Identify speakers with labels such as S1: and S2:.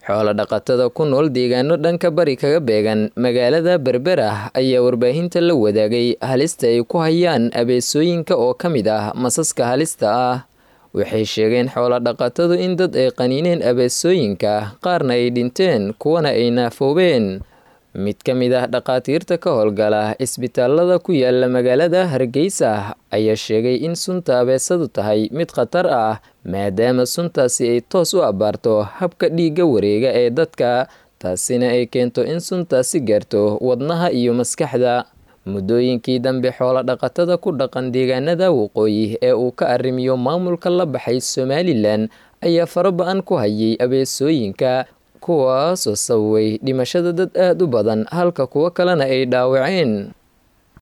S1: xoolo-dhaqatada ku nool deegaano dhanka bari kaga beegan magaalada berbera ayaa warbaahinta la wadaagay halista ay ku hayaan abeesooyinka oo ka mid ah masaska halista ah waxay sheegeen xoolo-dhaqatadu in dad ay qaniineen abeesooyinka qaarna ay dhinteen kuwana ay naafoobeen mid ka mid ah dhaqaatiirta ka howlgala isbitaalada ku yaala magaalada hargeysa ayaa sheegay in sunta abeesadu tahay mid khatar ah maadaama suntaasi ay toos u abbaarto habka dhiigga wareega ee dadka taasina ay keento in suntaasi gaarto wadnaha iyo maskaxda muddooyinkii dambe xoolo-dhaqatada ku dhaqan deegaanada waqooyi ee uu ka arrimiyo maamulka la baxay somalilan ayaa faraba-an ku hayay abeesooyinka kuwaasoo sababay dhimashada dad aada u badan halka kuwo kalena ay dhaawaceen